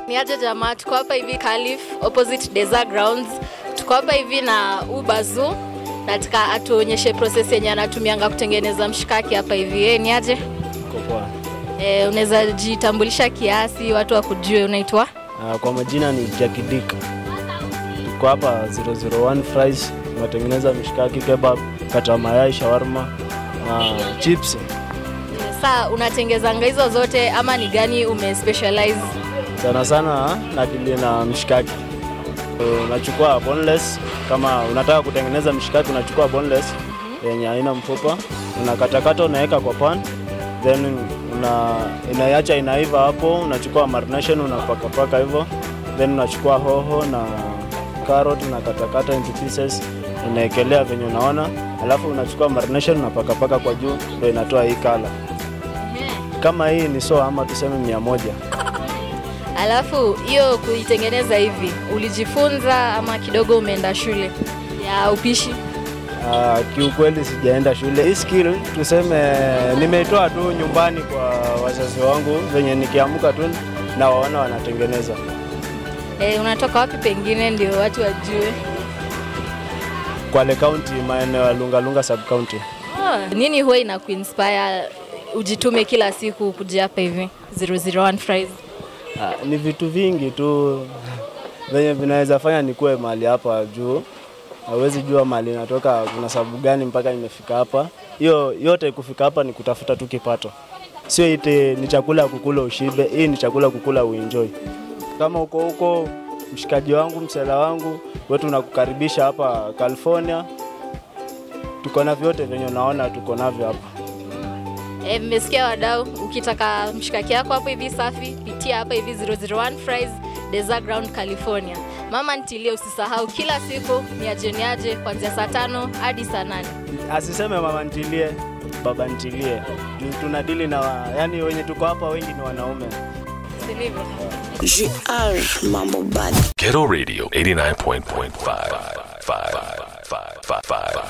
Ni aje jamaa, tuko hapa hivi Calif opposite Desert Grounds. Tuko hapa hivi na Ubazu. Nataka atuonyeshe process yenye anatumianga kutengeneza mshikaki hapa hivi. Eh, ni aje? Iko poa. Eh, unaweza jitambulisha kiasi watu wakujue unaitwa? Ah, kwa majina ni Jackie Dick. Tuko hapa 001 Fries, tunatengeneza mishikaki, kebab, kata mayai, shawarma na chips. Eh, Saa unatengezanga hizo zote ama ni gani umespecialize? Sana sana nadili na mishikaki. Unachukua boneless, kama unataka kutengeneza mishikaki unachukua boneless yenye haina mfupa, unakatakata unaweka kwa pan, then una inaiacha inaiva hapo, unachukua marination unapakapaka hivyo, then unachukua hoho na carrot unakatakata into pieces, unaekelea venye unaona, alafu unachukua marination unapakapaka kwa juu, ndio inatoa hii kala. Kama hii ni so ama tuseme mia moja. Alafu hiyo kuitengeneza hivi ulijifunza ama kidogo umeenda shule ya upishi? Uh, kiukweli sijaenda shule. Hii skill tuseme nimeitoa tu nyumbani kwa wazazi wangu, venye nikiamka tu na waona wanatengeneza. E, unatoka wapi pengine ndio watu wajue? Kwale County, maeneo ya Lungalunga sub county. Oh, nini huwa ina kuinspire ujitume kila siku kuja hapa hivi 001 Fries? Uh, ni vitu vingi tu venye vinaweza fanya nikuwe mahali hapa juu. Hawezi jua mahali natoka, kuna sababu gani mpaka nimefika hapa. Hiyo yote kufika hapa ni kutafuta tu kipato, sio ite ni chakula ya kukula ushibe. Hii ni chakula kukula uenjoy. Kama uko huko, mshikaji wangu, msela wangu, wetu nakukaribisha hapa California. Tuko na vyote venye unaona tuko navyo hapa. E, mmesikia wadau, ukitaka mshikaki yako hapo hivi safi, pitia hapa hivi 001 Fries, Desert Ground, California. Mama ntilie, usisahau kila siku ni aje ni aje kuanzia saa tano hadi saa nane. Asiseme mama ntilie, baba ntilie, juu tunadili na yani, wenye tuko hapa wengi ni wanaume. Silivyo? JR Mambo Bad. Ghetto Radio 89.5.